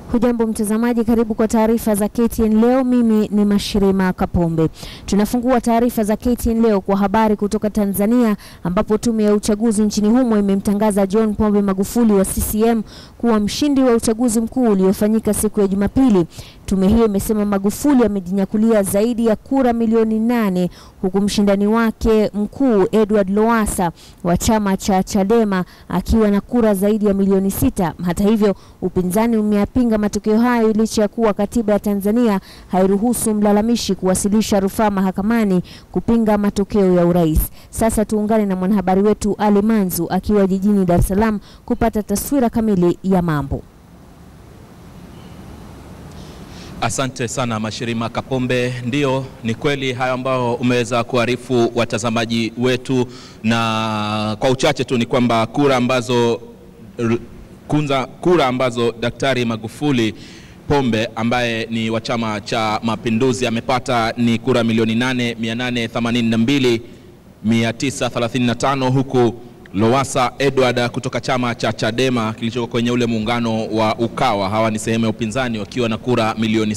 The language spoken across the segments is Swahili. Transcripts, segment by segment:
Hujambo mtazamaji, karibu kwa taarifa za KTN leo. Mimi ni Mashirima Kapombe. Tunafungua taarifa za KTN leo kwa habari kutoka Tanzania, ambapo tume ya uchaguzi nchini humo imemtangaza John Pombe Magufuli wa CCM kuwa mshindi wa uchaguzi mkuu uliofanyika siku ya Jumapili. Tume hiyo imesema Magufuli amejinyakulia zaidi ya kura milioni nane huku mshindani wake mkuu Edward Lowassa wa chama cha Chadema akiwa na kura zaidi ya milioni sita. Hata hivyo, upinzani umeyapinga matokeo hayo licha ya kuwa katiba ya Tanzania hairuhusu mlalamishi kuwasilisha rufaa mahakamani kupinga matokeo ya urais. Sasa tuungane na mwanahabari wetu Ali Manzu akiwa jijini Dar es Salaam kupata taswira kamili ya mambo. Asante sana Mashirima Kapombe. Ndiyo, ni kweli hayo ambayo umeweza kuarifu watazamaji wetu, na kwa uchache tu ni kwamba kura ambazo kunza, kura ambazo Daktari Magufuli Pombe ambaye ni wa Chama cha Mapinduzi amepata ni kura milioni 8 935 huku Lowassa Edward kutoka chama cha Chadema kilichoko kwenye ule muungano wa Ukawa, hawa ni sehemu ya upinzani, wakiwa na kura milioni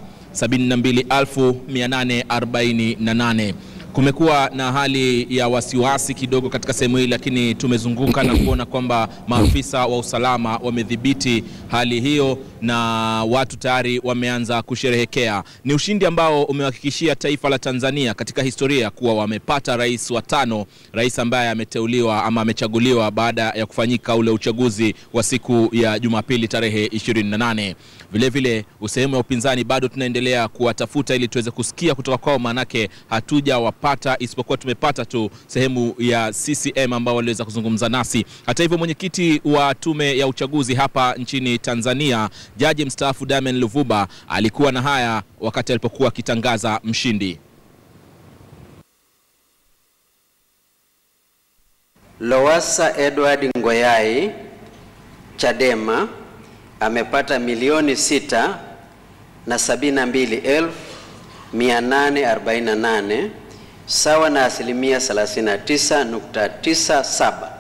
672,848. Kumekuwa na hali ya wasiwasi kidogo katika sehemu hii, lakini tumezunguka na kuona kwamba maafisa wa usalama wamedhibiti hali hiyo na watu tayari wameanza kusherehekea. Ni ushindi ambao umewahakikishia taifa la Tanzania katika historia kuwa wamepata rais wa tano, rais ambaye ameteuliwa ama amechaguliwa baada ya kufanyika ule uchaguzi wa siku ya Jumapili tarehe 28. Vilevile sehemu ya upinzani bado tunaendelea kuwatafuta ili tuweze kusikia kutoka kwao, maanake hatujawapata isipokuwa tumepata tu sehemu ya CCM ambao waliweza kuzungumza nasi. Hata hivyo, mwenyekiti wa tume ya uchaguzi hapa nchini Tanzania, jaji mstaafu Damian Luvuba alikuwa na haya wakati alipokuwa akitangaza mshindi. Lowassa Edward Ngoyai Chadema amepata milioni sita na sabini na mbili elfu mia nane arobaini na nane sawa na asilimia 39.97.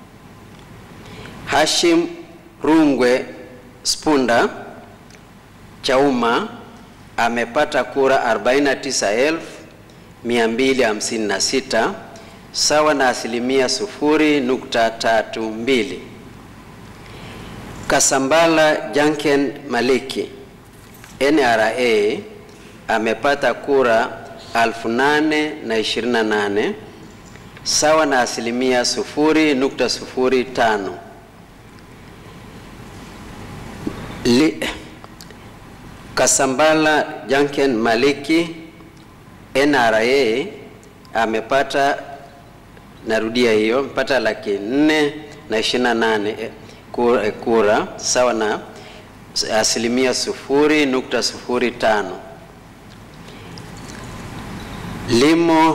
Hashim Rungwe Spunda Chauma amepata kura 49,256 sawa na asilimia 0.32. Kasambala Janken Maliki NRA amepata kura 8,028 sawa na asilimia 0.05. Li, Kasambala Janken Maliki NRA amepata, narudia hiyo, amepata laki nne na ishirini na nane kura, kura sawa na asilimia sufuri nukta sufuri tano. Limo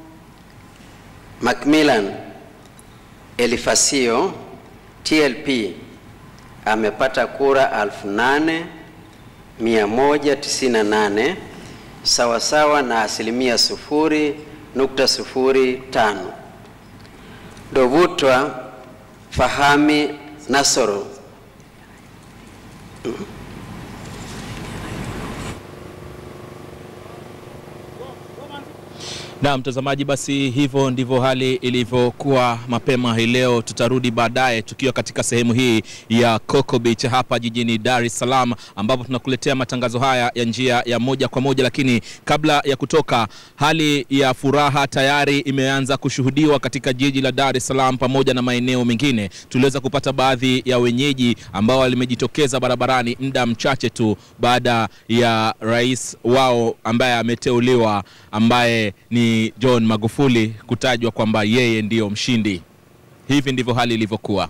Macmillan Elifasio TLP amepata kura alfu nane mia moja tisini na nane sawa sawa na asilimia sufuri nukta sufuri tano. Dovutwa Fahami Nasoro Na mtazamaji, basi hivyo ndivyo hali ilivyokuwa mapema hii leo. Tutarudi baadaye tukiwa katika sehemu hii ya Coco Beach hapa jijini Dar es Salaam, ambapo tunakuletea matangazo haya ya njia ya moja kwa moja. Lakini kabla ya kutoka, hali ya furaha tayari imeanza kushuhudiwa katika jiji la Dar es Salaam pamoja na maeneo mengine. Tuliweza kupata baadhi ya wenyeji ambao walimejitokeza barabarani muda mchache tu baada ya rais wao ambaye ameteuliwa ambaye ni John Magufuli kutajwa kwamba yeye ndiyo mshindi. Hivi ndivyo hali ilivyokuwa.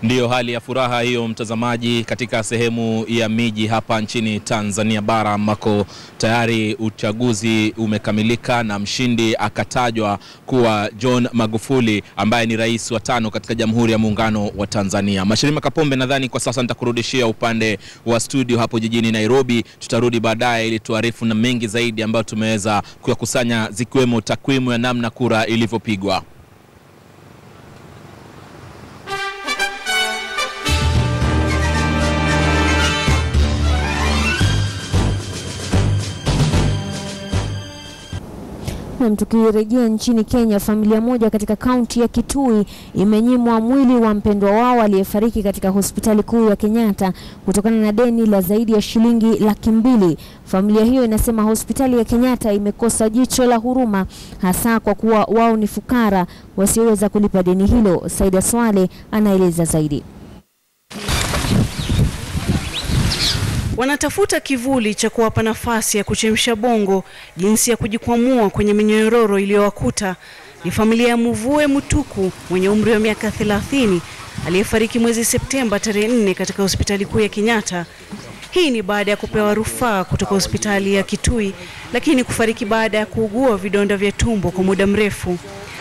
Ndiyo hali ya furaha hiyo, mtazamaji, katika sehemu ya miji hapa nchini Tanzania bara ambako tayari uchaguzi umekamilika na mshindi akatajwa kuwa John Magufuli ambaye ni rais wa tano katika Jamhuri ya Muungano wa Tanzania. Mashirima Kapombe, nadhani kwa sasa nitakurudishia upande wa studio hapo jijini Nairobi. Tutarudi baadaye ili tuarifu na mengi zaidi ambayo tumeweza kuyakusanya zikiwemo takwimu ya namna kura ilivyopigwa. Nam, tukirejea nchini Kenya, familia moja katika kaunti ya Kitui imenyimwa mwili wa mpendwa wao aliyefariki katika hospitali kuu ya Kenyatta kutokana na deni la zaidi ya shilingi laki mbili. Familia hiyo inasema hospitali ya Kenyatta imekosa jicho la huruma, hasa kwa kuwa wao ni fukara wasioweza kulipa deni hilo. Saida Swale anaeleza zaidi. Wanatafuta kivuli cha kuwapa nafasi ya kuchemsha bongo jinsi ya kujikwamua kwenye minyororo iliyowakuta. Ni familia ya Muvue Mutuku mwenye umri wa miaka 30 aliyefariki mwezi Septemba tarehe 4 katika hospitali kuu ya Kenyatta. Hii ni baada ya kupewa rufaa kutoka hospitali ya Kitui, lakini kufariki baada ya kuugua vidonda vya tumbo kwa muda mrefu.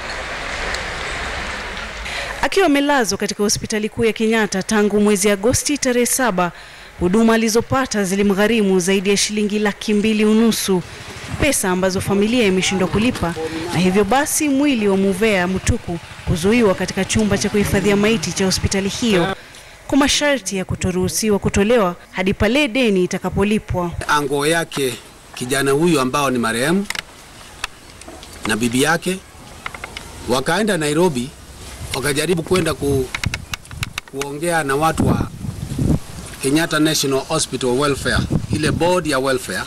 Akiwa amelazwa katika hospitali kuu ya Kenyatta tangu mwezi Agosti tarehe saba, huduma alizopata zilimgharimu zaidi ya shilingi laki mbili unusu, pesa ambazo familia imeshindwa kulipa, na hivyo basi mwili wa Muvea Mutuku kuzuiwa katika chumba cha kuhifadhia maiti cha hospitali hiyo kwa masharti ya kutoruhusiwa kutolewa hadi pale deni itakapolipwa. Ango yake kijana huyu ambao ni marehemu na bibi yake wakaenda Nairobi, wakajaribu kwenda ku, kuongea na watu wa Kenyatta National Hospital Welfare, ile board ya welfare.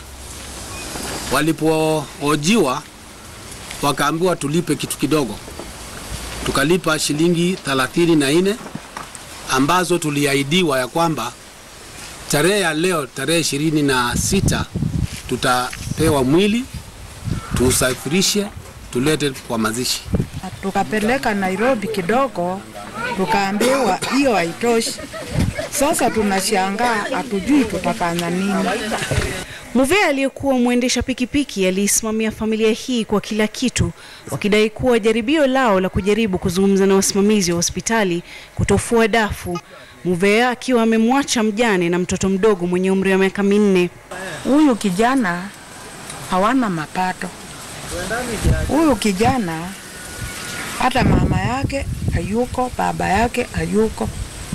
Walipoojiwa wakaambiwa tulipe kitu kidogo, tukalipa shilingi thelathini na nne ambazo tuliahidiwa ya kwamba tarehe ya leo tarehe ishirini na sita tutapewa mwili tuusafirishe tulete kwa mazishi. Tukapeleka Nairobi kidogo, tukaambiwa hiyo haitoshi. Sasa tunashangaa, hatujui tutafanya nini. Muvea aliyekuwa mwendesha pikipiki aliisimamia familia hii kwa kila kitu, wakidai kuwa jaribio lao la kujaribu kuzungumza na wasimamizi wa hospitali kutofua dafu. Muvea akiwa amemwacha mjane na mtoto mdogo mwenye umri wa miaka minne. Huyu kijana hawana mapato. Huyu kijana hata mama yake hayuko, baba yake hayuko.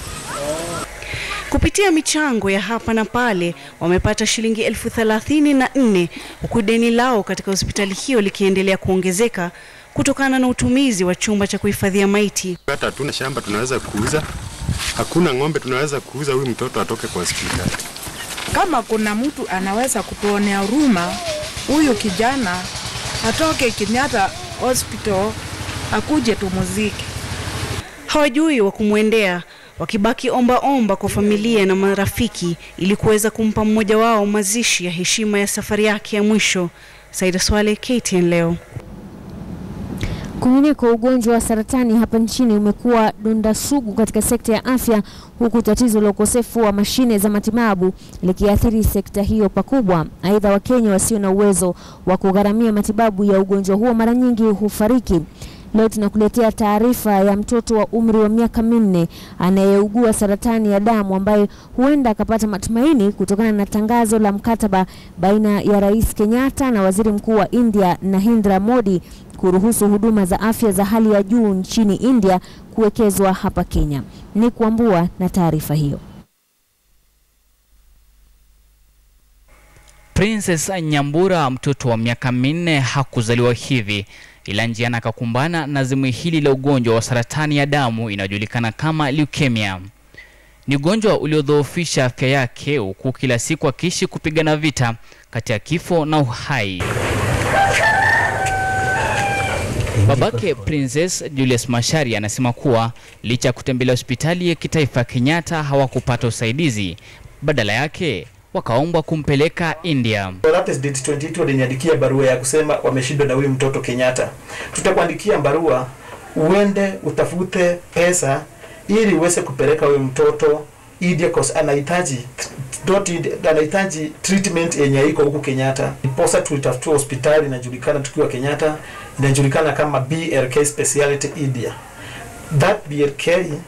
Kupitia michango ya hapa na pale wamepata shilingi elfu thelathini na nne huku deni lao katika hospitali hiyo likiendelea kuongezeka kutokana na utumizi wa chumba cha kuhifadhia maiti. Hata hatuna shamba tunaweza kuuza, hakuna ng'ombe tunaweza kuuza, huyu mtoto atoke kwa hospitali. Kama kuna mtu anaweza kutuonea huruma, huyu kijana atoke Kenyatta Hospital akuje tumuzike. Hawajui wa kumwendea, wakibaki omba omba kwa familia na marafiki ili kuweza kumpa mmoja wao mazishi ya heshima ya safari yake ya mwisho. Saida Swale, KTN leo. Kwingineko, ugonjwa wa saratani hapa nchini umekuwa donda sugu katika sekta ya afya, huku tatizo la ukosefu wa mashine za matibabu likiathiri sekta hiyo pakubwa. Aidha, Wakenya wasio na uwezo wa kugharamia matibabu ya ugonjwa huo mara nyingi hufariki. Leo tunakuletea taarifa ya mtoto wa umri wa miaka minne anayeugua saratani ya damu ambaye huenda akapata matumaini kutokana na tangazo la mkataba baina ya Rais Kenyatta na Waziri Mkuu wa India Narendra Modi kuruhusu huduma za afya za hali ya juu nchini India kuwekezwa hapa Kenya. Ni kuambua na taarifa hiyo. Princess Nyambura, mtoto wa miaka minne, hakuzaliwa hivi, ila njiani akakumbana na zimwi hili la ugonjwa wa saratani ya damu inayojulikana kama leukemia. Ni ugonjwa uliodhoofisha afya yake, huku kila siku akiishi kupigana vita kati ya kifo na uhai. Babake Princess Julius Macharia anasema kuwa licha ya kutembelea hospitali ya kitaifa ya Kenyatta hawakupata usaidizi, badala yake wakaombwa kumpeleka India. Rapid Date 28 waliniandikia barua ya kusema wameshindwa na huyu mtoto Kenyatta. Tutakuandikia barua uende utafute pesa ili uweze kupeleka huyo mtoto India cause anahitaji not India, anahitaji treatment yenye iko huku Kenyatta. Ndiposa tulitafutua hospitali inajulikana tukiwa Kenyatta, inajulikana kama BRK Speciality India. That BRK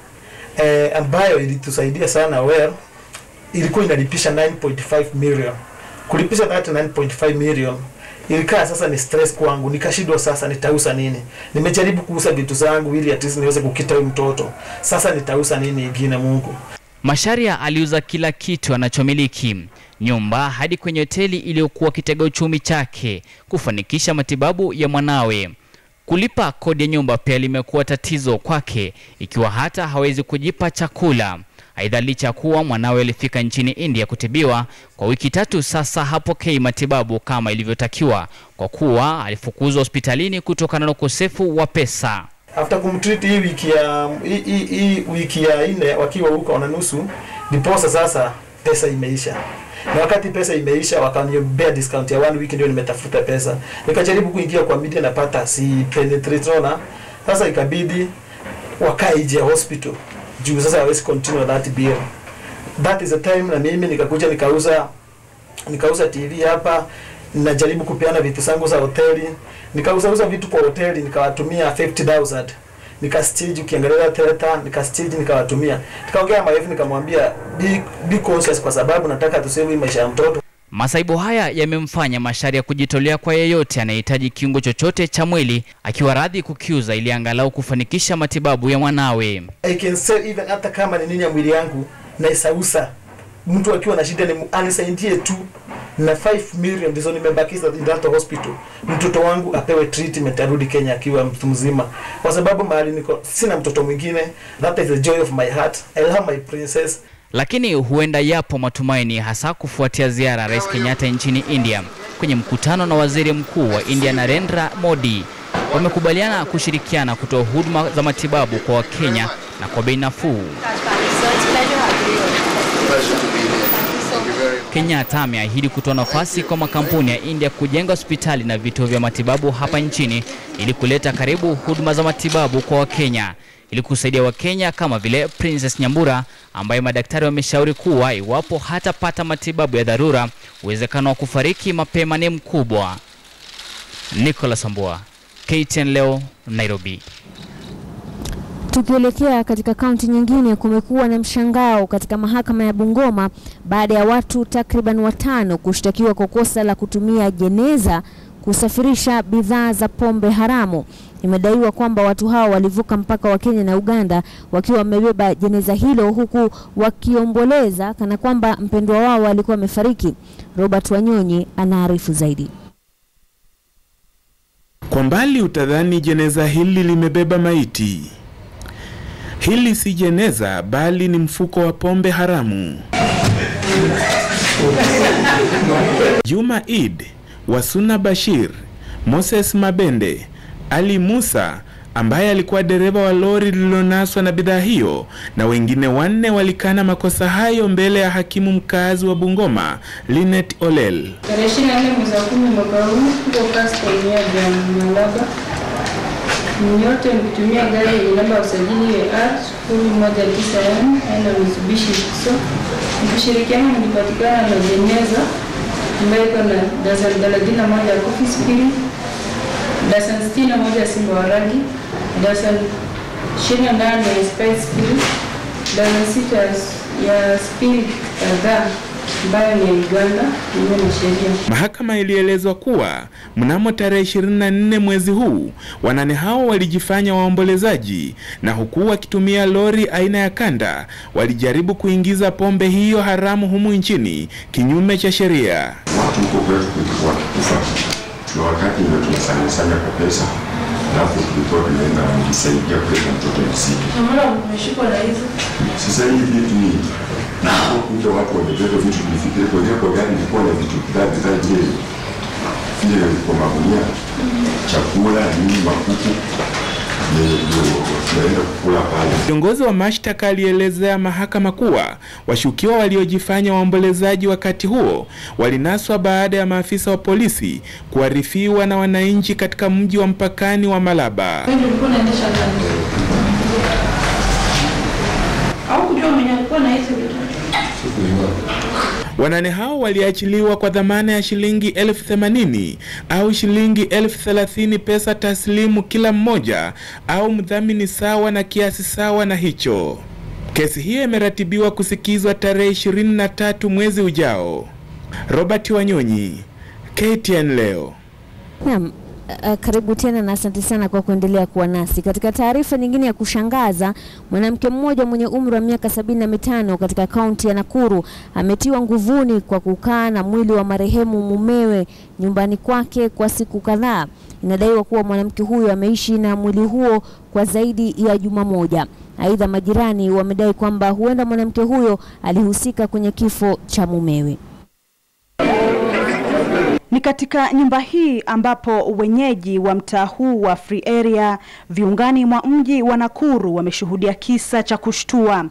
eh, ambayo ilitusaidia sana well, ilikuwa inalipisha 9.5 million. Kulipisha that 9.5 million ilikaa sasa ni stress kwangu, nikashindwa sasa nitauza nini. Nimejaribu kuuza vitu zangu ili at least niweze kukita huyu mtoto, sasa nitauza nini ingine Mungu? Masharia aliuza kila kitu anachomiliki, nyumba hadi kwenye hoteli iliyokuwa kitega uchumi chake kufanikisha matibabu ya mwanawe. Kulipa kodi ya nyumba pia limekuwa tatizo kwake, ikiwa hata hawezi kujipa chakula. Aidha, licha ya kuwa mwanawe alifika nchini India kutibiwa kwa wiki tatu sasa, hapokei matibabu kama ilivyotakiwa kwa kuwa alifukuzwa hospitalini kutokana na ukosefu wa pesa. after kumtreat hii wiki ya hii, hii, hii wiki ya nne wakiwa huko na nusu, ndiposa sasa pesa imeisha, na wakati pesa imeisha wakaniombea discount ya one week, ndio nimetafuta pesa, nikajaribu kuingia kwa media, napata si penetrate, unaona. Sasa ikabidi wakae nje ya hospital juu sasa hawezi continue that bill. That is the time, na mimi nikakuja nikauza nikauza TV hapa, najaribu kupeana vitu zangu za hoteli, nikauzauza vitu kwa hoteli, nikawatumia 50000 nikastage, ukiangalia theater nikastage, nikawatumia, nikaongea marefu, nikamwambia be, be conscious, kwa sababu nataka tusave maisha ya mtoto. Masaibu haya yamemfanya Macharia kujitolea kwa yeyote anayehitaji kiungo chochote cha mwili, akiwa radhi kukiuza ili angalau kufanikisha matibabu ya mwanawe. I can say even hata kama ni nini ya mwili yangu naisausa, mtu akiwa na shida ni anisaidie tu na 5 million ndizo nimebakiza in that hospital, mtoto wangu apewe treatment, arudi Kenya akiwa mtu mzima, kwa sababu mahali niko sina mtoto mwingine. That is the joy of my heart. I love my princess. Lakini huenda yapo matumaini, hasa kufuatia ziara ya Rais Kenyatta nchini India kwenye mkutano na Waziri Mkuu wa India Narendra Modi. Wamekubaliana kushirikiana kutoa huduma za matibabu kwa Wakenya na kwa bei nafuu. Kenyatta ameahidi kutoa nafasi kwa makampuni ya India kujenga hospitali na vituo vya matibabu hapa nchini ili kuleta karibu huduma za matibabu kwa Wakenya ili kusaidia Wakenya kama vile Princess Nyambura ambaye madaktari wameshauri kuwa iwapo hatapata matibabu ya dharura, uwezekano wa kufariki mapema ni mkubwa. Nicholas Ambua, KTN leo, Nairobi. Tukielekea katika kaunti nyingine, kumekuwa na mshangao katika mahakama ya Bungoma baada ya watu takriban watano kushtakiwa kwa kosa la kutumia jeneza kusafirisha bidhaa za pombe haramu. Imedaiwa kwamba watu hao walivuka mpaka wa Kenya na Uganda wakiwa wamebeba jeneza hilo huku wakiomboleza kana kwamba mpendwa wao alikuwa amefariki. Robert Wanyonyi anaarifu zaidi. Kwa mbali utadhani jeneza hili limebeba maiti. Hili si jeneza bali ni mfuko wa pombe haramu. Juma Eid, Wasuna Bashir, Moses Mabende, Ali Musa ambaye alikuwa dereva wa lori lililonaswa na bidhaa hiyo na wengine wanne walikana makosa hayo mbele ya hakimu mkazi wa Bungoma Linet Olel. Tarehe ishirini na nne mwezi wa kumi mwaka huu huko kasta eneo ya Malaba, nyote mkitumia gari yenye namba ya usajili AR sufuri moja tisa M aina ya Mitsubishi Fuso, mkishirikiana mlipatikana na jeneza ambayo iko na dazani thelathini na moja ya Coffee Spirit, dazani sitini na moja ya Simba wa rangi, dazani ishirini na nane ya Sprite Spirit, dazani sita ya Spirit kadhaa ambayo ni ya Uganda kinyume na sheria. Mahakama ilielezwa kuwa mnamo tarehe 24 mwezi huu wanane hao walijifanya waombolezaji na huku wakitumia lori aina ya kanda walijaribu kuingiza pombe hiyo haramu humu nchini kinyume cha sheria. watu huko kwetu kulikuwa wakikufa na wakati ndio tunasanyasanya kwa pesa, alafu tulikuwa tunaenda kujisaidia kuleta mtoto msiki. Naona umeshikwa na hizo Sasa hii vitu ni kuja watu wamebeba vitu vifikiri kwa hiyo kwa gari ilikuwa na vitu bidhaa bidhaa zile zile kwa magunia, chakula nini, makuku ndio ndio tunaenda kukula pale. Kiongozi wa mashtaka alielezea mahakama kuwa washukiwa waliojifanya waombolezaji wakati huo walinaswa baada ya maafisa wa polisi kuarifiwa na wananchi katika mji wa mpakani wa Malaba. wewe ulikuwa unaendesha gari hizi vitu. Wanane hao waliachiliwa kwa dhamana ya shilingi elfu themanini au shilingi elfu thelathini pesa taslimu kila mmoja au mdhamini sawa na kiasi sawa na hicho. Kesi hiyo imeratibiwa kusikizwa tarehe 23 mwezi ujao. Robert Wanyonyi, KTN leo. Naam, uh, karibu tena na asante sana kwa kuendelea kuwa nasi. Katika taarifa nyingine ya kushangaza, mwanamke mmoja mwenye umri wa miaka sabini na mitano katika kaunti ya Nakuru ametiwa nguvuni kwa kukaa na mwili wa marehemu mumewe nyumbani kwake kwa siku kadhaa. Inadaiwa kuwa mwanamke huyo ameishi na mwili huo kwa zaidi ya juma moja. Aidha, majirani wamedai kwamba huenda mwanamke huyo alihusika kwenye kifo cha mumewe. Ni katika nyumba hii ambapo wenyeji wa mtaa huu wa Free Area viungani mwa mji wa Nakuru wameshuhudia kisa cha kushtua.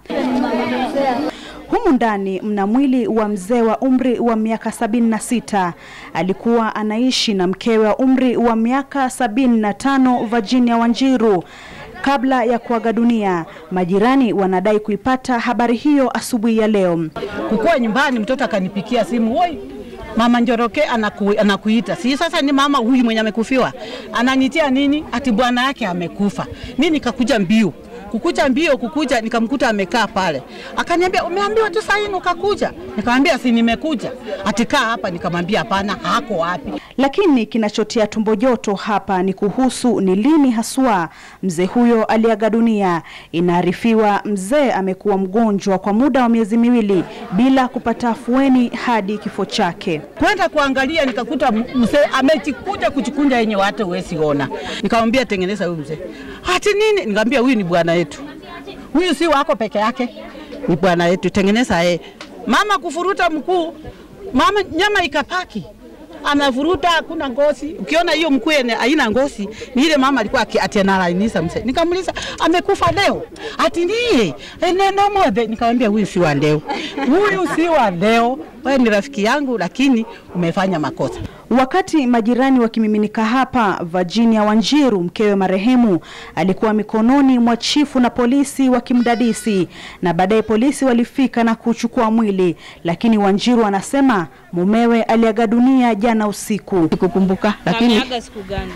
Humu ndani mna mwili wa mzee wa umri wa miaka sabini na sita. Alikuwa anaishi na mkewe wa umri wa miaka sabini na tano Virginia Wanjiru kabla ya kuaga dunia. Majirani wanadai kuipata habari hiyo asubuhi ya leo. Kukuwa nyumbani, mtoto akanipikia simu, woi mama Njoroke anaku, anakuita. Si sasa ni mama huyu mwenye amekufiwa ananitia nini? Ati bwana yake amekufa. Mimi nikakuja mbio kukuja mbio kukuja, nikamkuta amekaa pale, akaniambia umeambiwa tu saa hii ukakuja? Nikamwambia si nimekuja. Atikaa hapa, nikamwambia hapana, hako wapi? Lakini kinachotia tumbo joto hapa ni kuhusu ni lini haswa mzee huyo aliaga dunia. Inaarifiwa mzee amekuwa mgonjwa kwa muda wa miezi miwili bila kupata afueni hadi kifo chake. Kwenda kuangalia, nikakuta mzee amejikuja kuchikunja yenye watu huwezi ona. Nikamwambia tengeneza huyu mzee. Ati nini? Nikamwambia huyu ni bwana yetu, huyu si wako peke yake, ni bwana yetu, tengeneza yeye. Mama kufuruta mkuu, mama nyama ikapaki anavuruta hakuna ngozi. Ukiona hiyo mkuu yenye haina ngozi ni ile mama alikuwa ati analainisha mzee. Nikamuuliza amekufa leo? Ati ndiye neno moja. Nikamwambia huyu si wa leo, huyu si wa leo, wewe ni rafiki yangu, lakini umefanya makosa. Wakati majirani wakimiminika hapa, Virginia Wanjiru, mkewe marehemu, alikuwa mikononi mwa chifu na polisi wakimdadisi, na baadaye polisi walifika na kuchukua mwili, lakini Wanjiru anasema mumewe aliaga dunia jana usiku. Sikukumbuka, lakini Ameaga siku gani?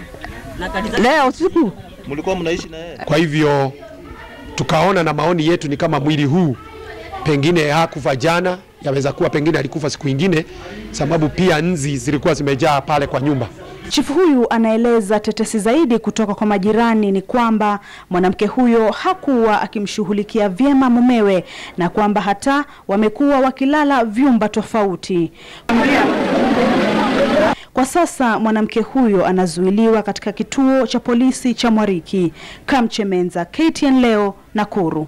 leo usiku Mlikuwa mnaishi na yeye? Kwa hivyo tukaona na maoni yetu ni kama mwili huu pengine hakufa jana, yaweza kuwa pengine alikufa siku ingine, sababu pia nzi zilikuwa zimejaa pale kwa nyumba. Chifu huyu anaeleza tetesi zaidi kutoka kwa majirani ni kwamba mwanamke huyo hakuwa akimshughulikia vyema mumewe na kwamba hata wamekuwa wakilala vyumba tofauti. Kwa sasa mwanamke huyo anazuiliwa katika kituo cha polisi cha Mwariki. Kamchemenza, KTN leo, Nakuru.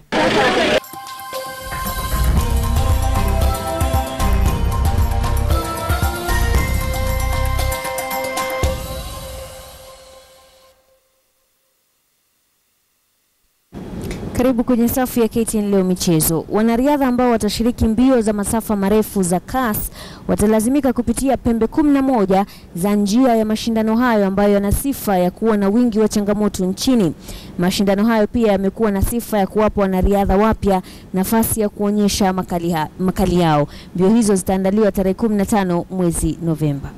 Karibu kwenye safu ya KTN leo michezo. Wanariadha ambao watashiriki mbio za masafa marefu za CAS watalazimika kupitia pembe kumi na moja za njia ya mashindano hayo ambayo yana sifa ya kuwa na wingi wa changamoto nchini. Mashindano hayo pia yamekuwa na sifa ya kuwapa wanariadha wapya nafasi ya kuonyesha makali, ha, makali yao. Mbio hizo zitaandaliwa tarehe 15 mwezi Novemba.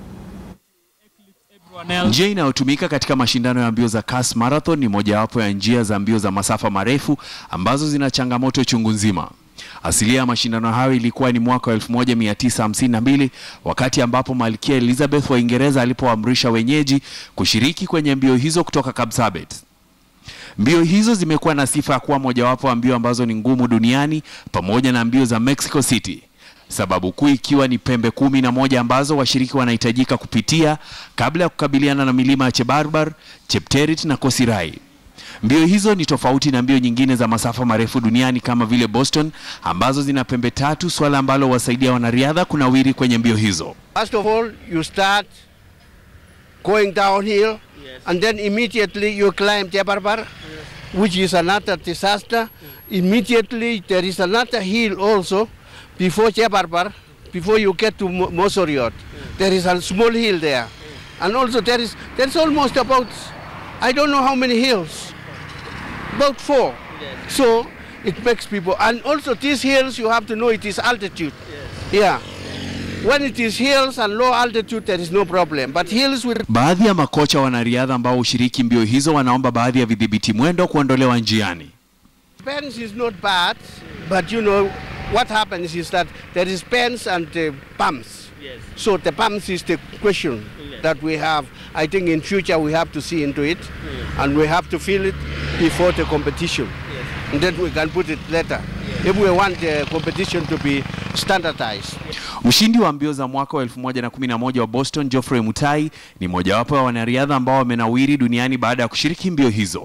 Njia inayotumika katika mashindano ya mbio za CAS Marathon ni mojawapo ya njia za mbio za masafa marefu ambazo zina changamoto chungu nzima. Asilia ya mashindano hayo ilikuwa ni mwaka wa 1952 wakati ambapo Malkia Elizabeth wa Uingereza alipoamrisha wenyeji kushiriki kwenye mbio hizo kutoka Kapsabet. Mbio hizo zimekuwa na sifa ya kuwa mojawapo wa mbio ambazo ni ngumu duniani pamoja na mbio za Mexico City sababu kuu ikiwa ni pembe kumi na moja ambazo washiriki wanahitajika kupitia kabla ya kukabiliana na milima ya Chebarbar, Chepterit na Kosirai. Mbio hizo ni tofauti na mbio nyingine za masafa marefu duniani kama vile Boston ambazo zina pembe tatu, swala ambalo wasaidia wanariadha kunawiri kwenye mbio hizo. First of all, you start going downhill, and then immediately you climb Jabarbar, which is another disaster. Immediately there is another hill also before Jabarbar, before you get to Mo- Mosoriot. There is a small hill there, and also there is there's almost about I don't know how many hills, about four. So it makes people, and also these hills, you have to know it is altitude. Yeah. When it is hills and low altitude, there is no problem. But hills with Baadhi ya makocha wanariadha ambao hushiriki mbio hizo wanaomba baadhi ya vidhibiti mwendo kuondolewa njiani. pens is not bad, but you know what happens is that there is pens and uh, pumps. Yes. So the pumps is the question that we have. I think in future we have to see into it, and we have to feel it before the competition, and then we can put it later. If we want the competition to be standardized. Mshindi wa mbio za mwaka wa 2011 wa Boston, Geoffrey Mutai, ni mojawapo ya wanariadha ambao wamenawiri duniani baada ya kushiriki mbio hizo.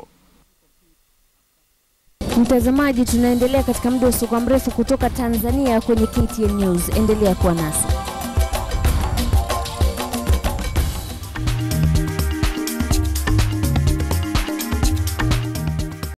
Mtazamaji, tunaendelea katika muda usiokuwa mrefu kutoka Tanzania kwenye KTN News. Endelea kuwa nasi.